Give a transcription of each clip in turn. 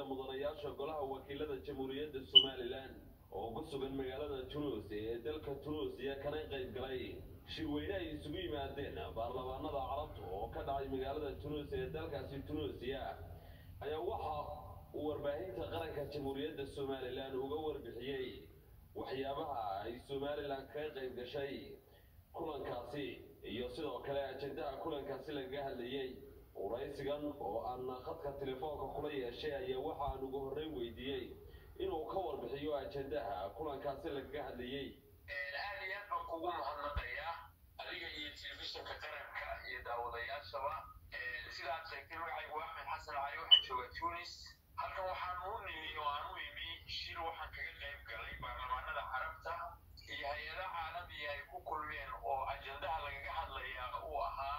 mudanayaasha golaha wakiilada jamhuuriyadda somalilan oo ku sugan magaalada tunuus ee dalka tunuusiya kana qayb galay shirweyne ay isugu yimaadeen baarlamaanada carabta oo ka dhacay magaalada tunuus ee dalkaasi tunuusiya ayaa waxa uu warbaahinta qaranka jamhuuriyadda somalilan uga warbixiyey waxyaabaha ay somalilan kaga qayb gashay kulankaasi iyo sidoo kale ajendaha kulankaasi lagaga hadlayey waraysigan oo aan khadka telefoonka kula yeeshay ayaa waxaan ugu horreyn weydiiyey inuu ka warbixiyo ajendaha kulankaasi lagaga hadlayey aad iyo aad baan kugu mahadnaqayaa adiga iyo telefishinka qaranka iyo daawadayaashaba sidaad sheegtay magacaygu axmed xasan cali waxaan joogaa tunis halkan waxaan u nimi oo aan u imi shir waxaan kaga qayb galay baarlamaanada carabta iyo hay-ada caalamiya ay ku kulmeen oo ajendaha lagaga hadlayaa uu ahaa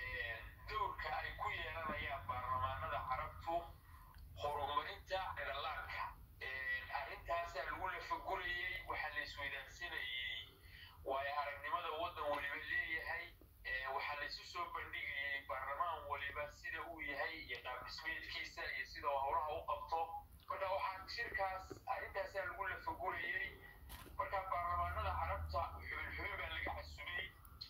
dowrka ay ku yeelanayaan baarlamaanada carabtu horumarinta dhalaanka arrintaasaa lagu lafagurayey waxaa la isweydaansanayey waayo aragnimada waddan waliba leeyahay waxaa la isu soo bandhigayey baarlamaan waliba sida uu yahay iyo qaabdhismeedkiisa iyo sida howlaha u qabto marka waxaa shirkaas arrintaasaa lagu lafagurayey marka baarlamaanada carabta xubin xubin baa laga casumay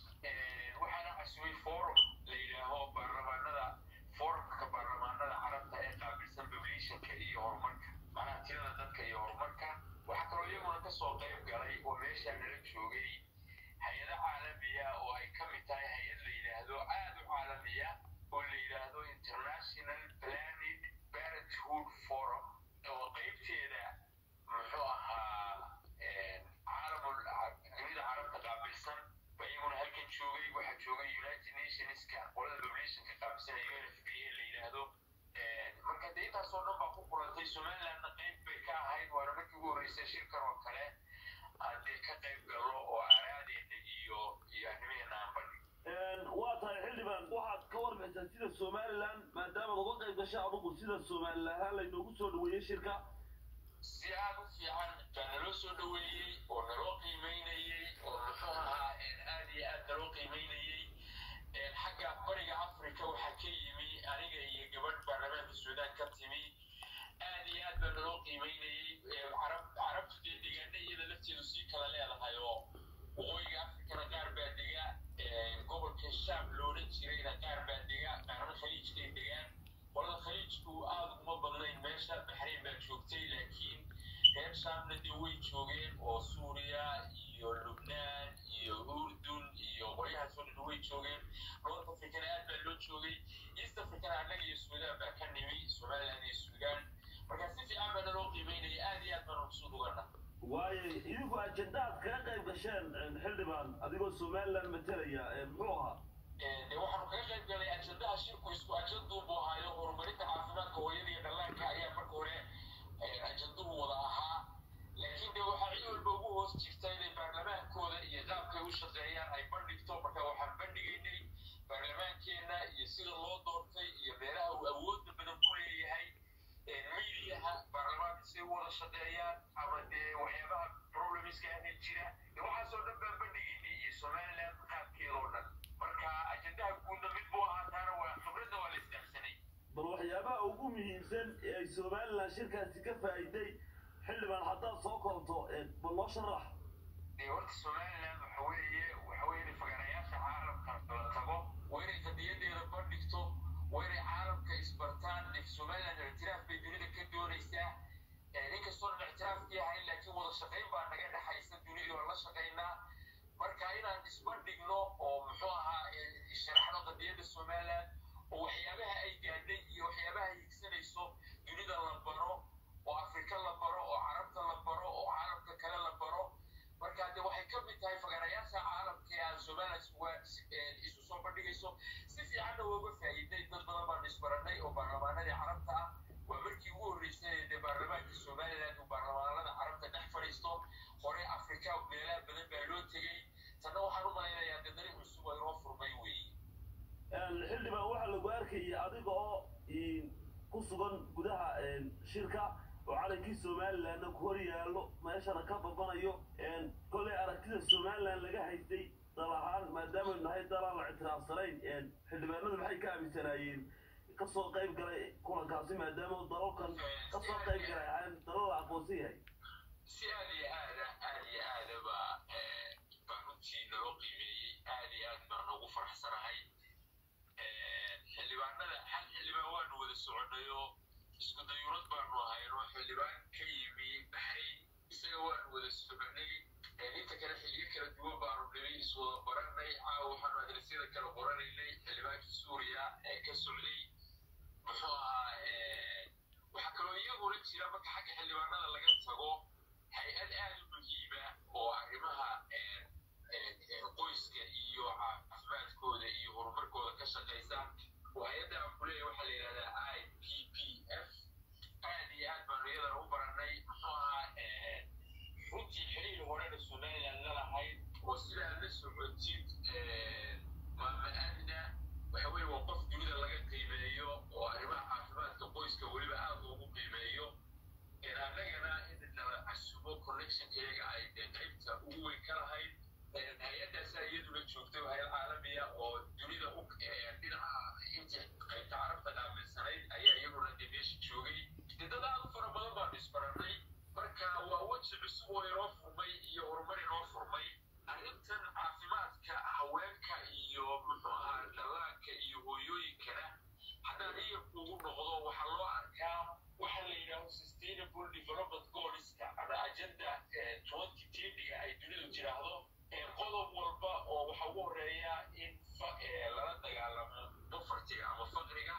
waxaana casumay forum la yidhaaho baarlamaanada forumka baarlamaanada carabta ee qaabilsan populationka iyo horumarka macnaha tirada dadka iyo horumarka waxaa kaloo iyaguna kasoo qayb galay oo meeshaa nala joogay hay-ado caalamiya oo ay ka mid tahay hay-ad la yidhaahdo aad u caalamiya oo la yidhaahdo international planet parenthood forum oo qaybteeda muxuu ahaa caalamul dunida carabta qaabilsan ba iyaguna halkan joogay waxaa joogay united nationska qolada populationka qaabilsan ee unfpa la yidhaahdo marka dee intaasoo dhan baa ku kulantay somalilandna qayb bay ka ahayd waana markii ugu horreysay shirkan oo kale haddee ka qayb gallo oo aaraadeena iyo iyo arrimaheena aan bandhig waa tahay xildhibaan waxaad ka warbixisaan sida somalilan maadaamaad uga qayb gashay adugu sida somalilan ahaan laynoogu soo dhaweeyey shirka si aad u fiican baa naloo soo dhaweeyey oo naloo qiimeynayey oo muxuu ahaa aad iyo aad naloo qiimeynayey xagga bariga africa waxaa ka yimi aniga iyo gabadh baarlamaanka suudaan ka timi aad iyo aad baa naloo qiimeynayey carab carabtu dee deegaana iyada lafteedu sii kala leedahay oo waqooyiga afrikana qaar baa dega gobolka shaam loolan jirayna qaar baa dega qaarna khaliijkay degaan qolada khaliijku aad uma badnayn meesha baxrayn baa joogtay laakiin reer shaamna dee way joogeen oo suuriya iyo lubnaan iyo urdun iyo qolyahaasoo dhan way joogeen north africana aad baa loo joogay east africana annaga iyo suudaan baa ka nimi somaliland iyo suudaan marka si fiican baa naloo qiimeynaya aad iyo aad baan maqsuud ugana waayo idinku ajendaad kaga qayb gasheen xildhibaan adigoo somalilan matalaya muxuu ahaa de waxaanu kaga qayb galay ajendaha shirku isku ajenduunbu ahaayo horumarinta caafimaadka hooyada iyo dhallaanka ayaa marka hore ajenduhu wada ahaa laakiin de waxaa cid walba ugu hoos jirta inay baarlamaankooda iyo qaabkay u shaqeeyaan ay bandhigto marka waxaan bandhigaynay baarlamaankeenna iyo sida loo doortay iyo meelaha uu awoodda badan ku leeyahay miidiyaha baarlamaanka say u wada shaqeeyaan ama dee waxyaabaha problemiska ahee jira waxaasoo dhan baan bandhigaynay iyo somaliland qaabkeedoo dhan marka ajendaha guudna mid buu ahaa taana waa khibradda waa la isdaafsanay bal waxyaabaha ugu muhiimsan ee ay somalilan shirkaasi ka faa'iiday xildhibaan haddaad soo koobto bal noo sharax dee horta somaliland waxa weeye waxa weeye inay fagarayaasha caalamka la tago waa inay qadiyadeeda bandhigto waa inay caalamka isbartaan dee somaliland ictiraaf bay dunida ka doonaysaa inkastoo dhan ictiraafkii ahayn laakiin wada shaqayn baa naga dhexaysa dunidii oo la shaqaynaa marka inaan isbandhigno oo muxuu ahaa sharaxno qadiyadda somaliland oo waxyaabaha ay gaadhay iyo waxyaabaha ay higsanayso dunida la baro oo afrika la baro oo carabta la baro oo caalamka kale la baro marka de waxay ka mid tahay fagarayaasha caalamka ee aan somaliland isu soo bandhigayso si fiicanna wooga faa'iiday dad badan baan isbaranay oo baarlamaanadii carabta ah waa markii ugu horreysay dee baarlamaanka somaliland uu baarlamaanada carabta dhex fadhiisto hore afrika meelaha badan baa loo tegey tanna waxaan u malaynayaa dee dariiq cusub oo inoo furmay weeye xildhibaan waxaa lagu arkayay adiga oo ku sugan gudaha shirka oo calankii somalilandna ku hor yaallo meeshana ka babanayo kollay aragtida somaliland laga haystay dal ahaan maadaama nahay dalaan la ictiraafsanayn xildhibaanadu maxay ka aaminsanaayeen kasoo qayb galay kulankaasi maadaama dalalkan kasoo qayb galay aan dalal la aqoonsan yahay si aad iyo aada aad iyo aada baa baa runtii naloo qiimeeyey aad iyo aad baan ugu faraxsanahay xildhibaanada hal xildhibaan waanu wada soconayoo isku dayuurad baanu ahaynoo xildhibaan ka yimi baxrayn isaga waanu wada soconay inta kale xilliyo kala duwan baanu dhibay iswada baranay caawa waxaanu adresyada kala qoranaynay xildhibaankii suuriya ee ka socday muxuu ahaa waxaa kaloo iyaguna jira marka xagga xildhibaanada laga tago hay-ad aad u muhiima oo arrimaha qoyska iyo caafimaadkooda iyo horumarkooda ka shaqaysa oo hay-adda aan ku leeyahay waxaa la yidhahdaa i p p f aad iyo aad baanu iyadana u baranay muxuu ahaa runtii xiriir horena somaliland lalahayd oo sidaa la socotid maama aamina waxa weye waa qof dunida laga qiimeeyo oo arrimaha caafimaadka qoyska weliba aad loogu qiimeeyo annagana in nala casubo connectionkeega ay qaybta ugu weyn ka lahayd hay-addaasaa iyaduna joogtay hayad caalamiya oo dunida u dhinaca intii qaybta carabta qaabilsanayd ayaa iyaguna dee meesha joogay dee dad aad u fara badan baanu isbaranay marka waa weji cusub oo inoo furmay iyo horumar inoo furmay arrintan caafimaadka haweenka iyo muxuu ahaa dhallaanka iyo hooyooyinkana haddaan iyarku ugu noqdo waxaa loo arkaa waxaa la yidhaaho sustainable development goalska ama agenda twenty teniga ay dunidu tiraahdo qodob walba oo waxa ugu horeeya in lala dagaalamo povertiga ama faqriga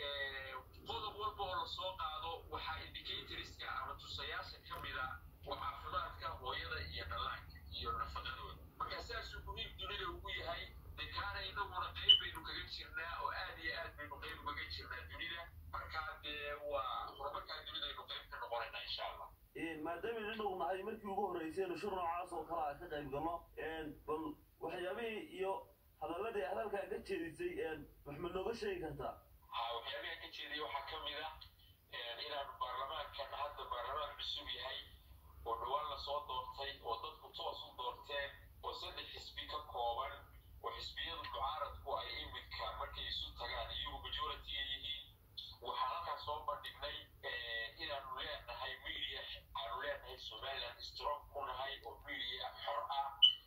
qodob walba oo lasoo qaado waxaa indicatorska ama tusayaasha ka mida waa caafimaadka hooyada iyo dhallaanka iyo nafaqadooda marka saasuu muhiim dunida ugu yahay de kaana inaguna qayb baynu kaga jirnaa oo aad iyo aad baynu qayb ugaga jirnaa dunida marka dee waa horumarkaa dunida aynu qayb ka noqonaynaa insha allah maadaama inadhow nahay markii ugu horreysaynu shir noocaas oo kale a ka qayb galno bal waxyaabihii iyo hadaladii aad halkaa ka jeedisay waxma nooga sheegi kartaa ha waxyaabaha ka jeedaya waxaa ka mid ah inaanu baarlamaankan hadda baarlamaan cusub yahay oo dhowaan lasoo doortay oo dadku toos u doorteen oo saddex xisbi ka kooban oo xisbiyadu mucaaradku ay imidka markay isu tagaan iyagu majoritiga yihiin waxaan halkaas soo bandhignay inaanu leenahay media aanu leenahay somaliland strong ku nahay oo media xor ah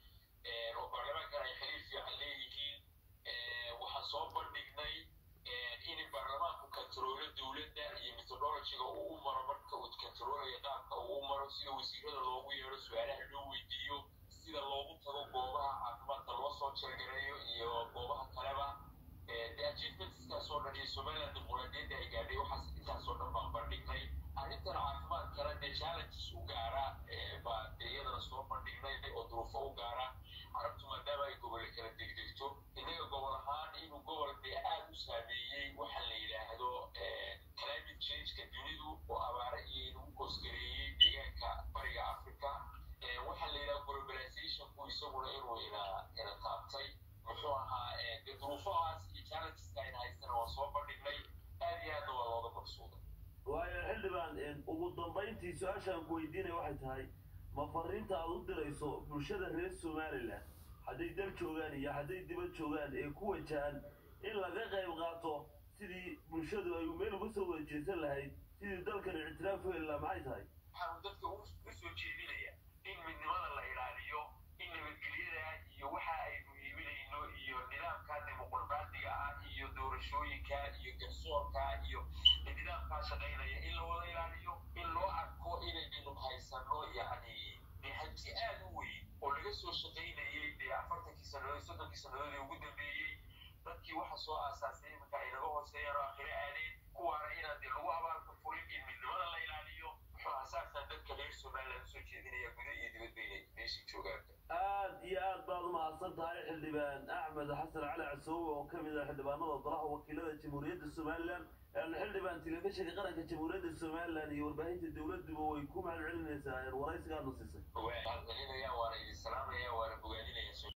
oo baarlamaankan ay xiriir fiican leeyihiin waxaan soo bandhignay in baarlamaanku kantaroolo dowladda iyo methodologiga uu u maro marka uu kantaroolaya qaabka uu u maro sida wasiirada loogu yeero su-aalaha loo weydiiyo sida loogu tago goobaha caafimaadka loo soo jeergareeyo iyo goobaha kaleba de achievementskaas oo dhan iyo somaliland dimuqraadiyadda ay gaadhay waxaas intaasoo dhan baan bandhignay arrintan caafimaadkana dee challenges u gaara baa dee iyadana soo bandhignay oo duruufo u gaara carabtu maadaama ay gobolle kala degdegto innaga gobol ahaan inuu gobol dee aad u saameeyey waxa la yidhaahdo climate changeka dunidu oo abaare iyo inagu koosgareeyey deegaanka bariga africa waxaa la yidhaha globalizationku isaguna inuu ina ina taabtay muxuu ahaa dee duruufahaas iyo challengeska ayna haystana waa soo bandhignay aad iyo aadna waa looga maqsuuday waayo xildhibaan ugu dambayntii su-aashaan ku weydiinaya waxay tahay ma fariinta aad u dirayso bulshada reer somaliland hadday dal joogaan iyo hadday dibad joogaan ee ku wajahan in laga qayb qaato sidii bulshadu ay meel uga soo wada jeesan lahayd sidii dalkan ictiraaf u heli lahaa maxay tahay waxaanu dadka u soo jeedinaya in midnimada la ilaaliyo in nabadgelyada iyo waxa aynu iibinayno iyo nidaamka dimuqraadiga ah iyo doorashooyinka iyo garsoorka iyo nidaamkaa shaqaynaya in la wada ilaaliyo in loo arko inaynu haysano yacni dee hanti aad u weyn oo laga soo shaqaynayay dee afartankii sannadood soddonkii sannadood ee ugu dambeeyey dadkii waxa soo aasaasay iminka ay naga hooseeyaan oo akhire aadeen kuwaana inaan dee lagu abaalka furin in midnimada la ilaaliyo muxuu asaasaan dadka reer somaliland usoo jeedinaya guda iyo dibadba inay meeshii joogaan aad iyo aad baad umahadsan tahay xildhibaan axmed xasan cali casoowe oo ka mid ah xildhibaanada golaha wakiilada jamhuuriyadda somaliland xildhibaan telefishinka qaranka jamhuuriyadda somaliland iyo warbaahinta dowladuba way ku mahad celinaysaa waraysigaadna siisay waan celinaya waana idin salaamaya waana bogaadinaya